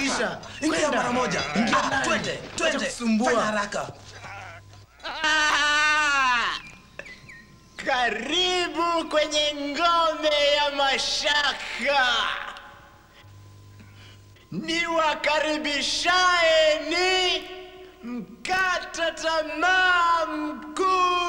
harakisha. Ingia Kwenda. mara moja. Ingia Ah, ndani. Twende, Acha twende. kusumbua. Fanya haraka. Karibu kwenye ngome ya mashaka. Niwakaribishaye ni mkata tamaa mkuu.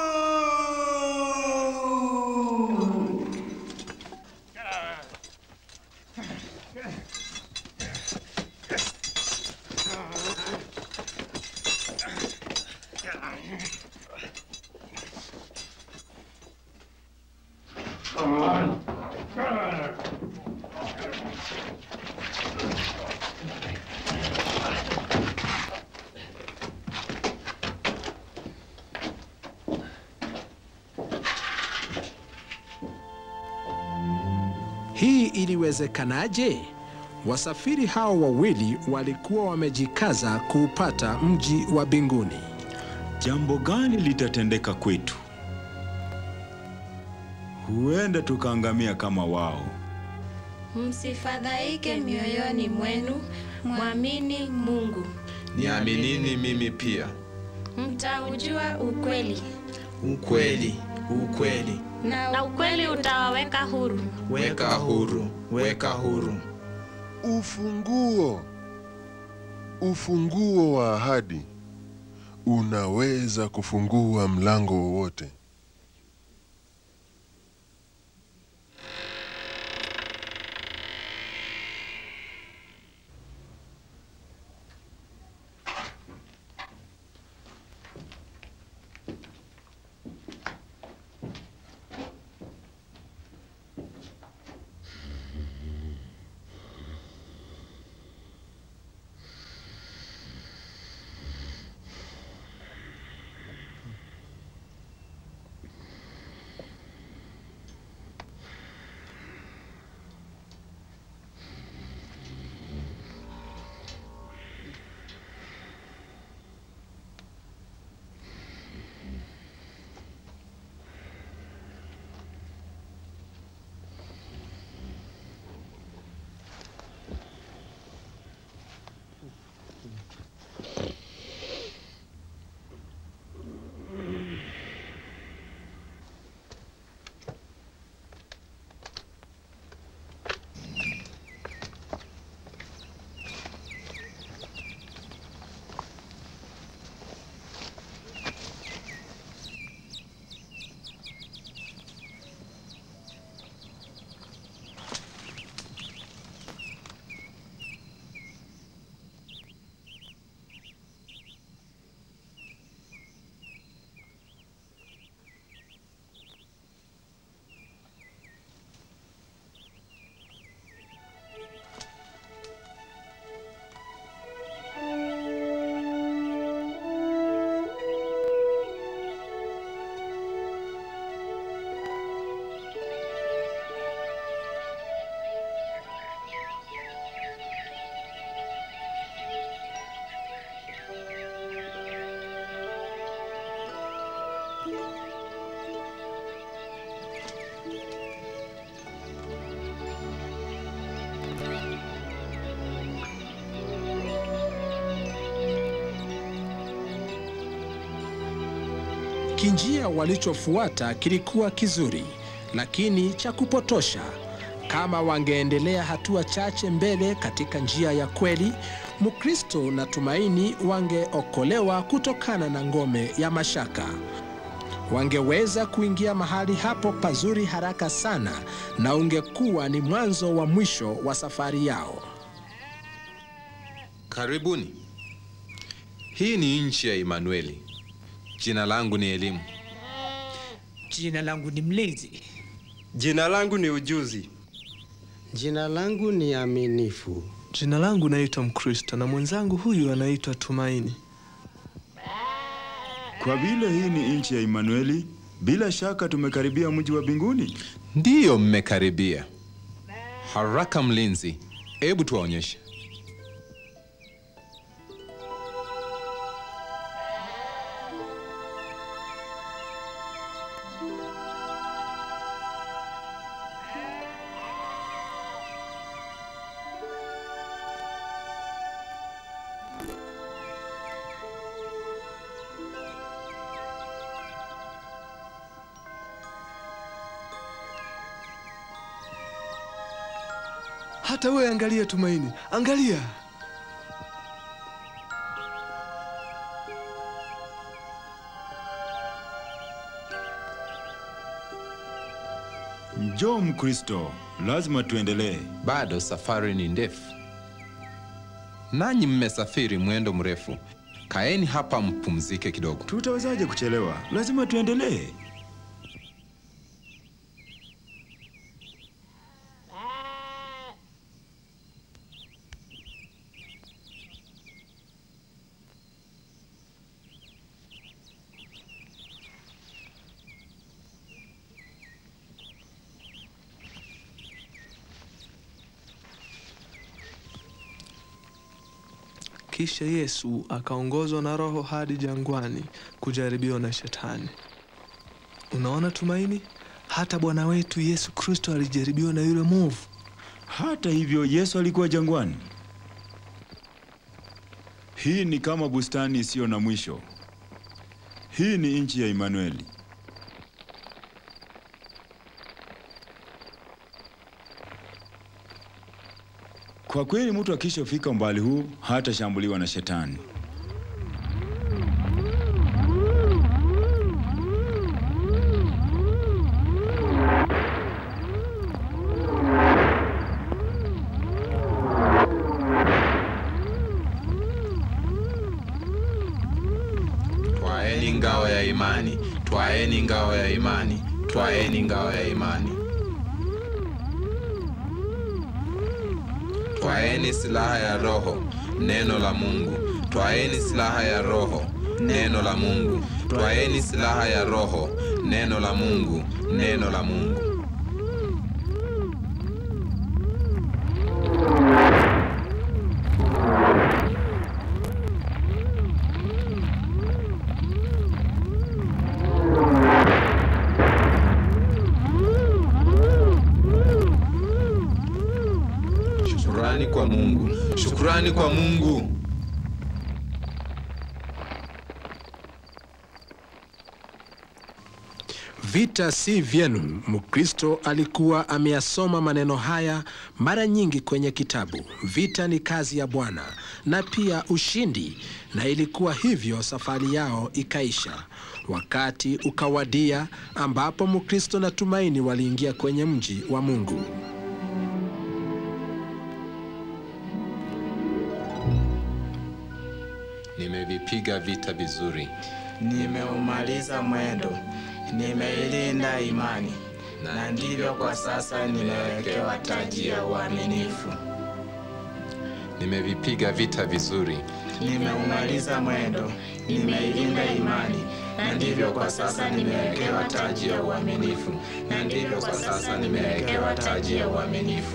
Hii iliwezekanaje? Wasafiri hao wawili walikuwa wamejikaza kuupata mji wa mbinguni. Jambo gani litatendeka kwetu? Huenda tukaangamia kama wao. Msifadhaike mioyoni mwenu, mwamini Mungu, Niaminini mimi pia. mtaujua ukweli Ukweli, ukweli. na ukweli utawaweka huru. Weka huru, weka huru. Ufunguo, ufunguo wa ahadi unaweza kufungua mlango wowote. Kinjia walichofuata kilikuwa kizuri, lakini cha kupotosha. Kama wangeendelea hatua chache mbele katika njia ya kweli, Mkristo na Tumaini wangeokolewa kutokana na ngome ya mashaka. Wangeweza kuingia mahali hapo pazuri haraka sana, na ungekuwa ni mwanzo wa mwisho wa safari yao. Karibuni. Hii ni nchi ya Emanueli. Jina langu ni Elimu. Jina langu ni Mlinzi. Jina langu ni Ujuzi. Jina langu ni Aminifu. Jina langu naitwa Mkristo na mwenzangu huyu anaitwa Tumaini. Kwa vile hii ni nchi ya Emanueli, bila shaka tumekaribia mji wa mbinguni. Ndiyo, mmekaribia. Haraka mlinzi, hebu tuwaonyeshe. Hata wewe angalia, Tumaini, angalia. Njoo Mkristo, lazima tuendelee. Bado safari ni ndefu, nanyi mmesafiri mwendo mrefu. Kaeni hapa mpumzike kidogo. Tutawezaje kuchelewa? Lazima tuendelee. Kisha Yesu akaongozwa na Roho hadi jangwani kujaribiwa na Shetani. Unaona Tumaini, hata Bwana wetu Yesu Kristo alijaribiwa na yule mwovu. Hata hivyo, Yesu alikuwa jangwani. Hii ni kama bustani isiyo na mwisho. Hii ni nchi ya Imanueli. Kwa kweli, mtu akishafika umbali huu hatashambuliwa na shetani. Twaeni ngao ya imani, twaeni ngao ya imani, twaeni ngao ya imani. Twaeni silaha ya Roho, neno la Mungu. Twaeni silaha ya Roho, neno la Mungu. Twaeni silaha ya Roho, neno la Mungu, neno la Mungu. Shukurani kwa Mungu, shukurani kwa Mungu. Vita si vyenu. Mkristo alikuwa ameyasoma maneno haya mara nyingi kwenye kitabu. Vita ni kazi ya Bwana na pia ushindi, na ilikuwa hivyo safari yao ikaisha. Wakati ukawadia ambapo Mkristo na Tumaini waliingia kwenye mji wa Mungu. Nimevipiga vita vizuri, Nimeumaliza mwendo, nimeilinda imani, na ndivyo kwa sasa nimewekewa taji ya uaminifu. nimevipiga vita vizuri, Nimeumaliza mwendo, nimeilinda imani, na ndivyo kwa sasa nimewekewa taji ya uaminifu, na ndivyo kwa sasa nimewekewa taji ya uaminifu.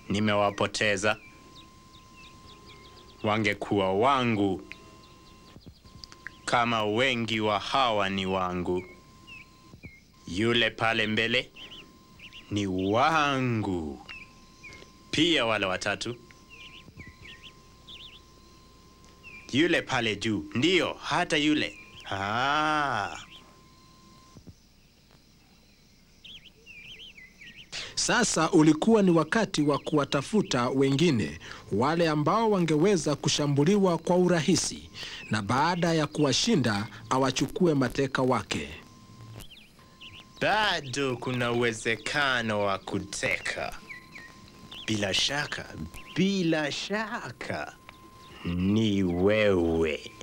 nimewapoteza. Wangekuwa wangu kama wengi wa hawa ni wangu. Yule pale mbele ni wangu pia, wale watatu. Yule pale juu, ndiyo, hata yule. Ah. Sasa ulikuwa ni wakati wa kuwatafuta wengine, wale ambao wangeweza kushambuliwa kwa urahisi, na baada ya kuwashinda awachukue mateka wake. Bado kuna uwezekano wa kuteka. Bila shaka, bila shaka ni wewe.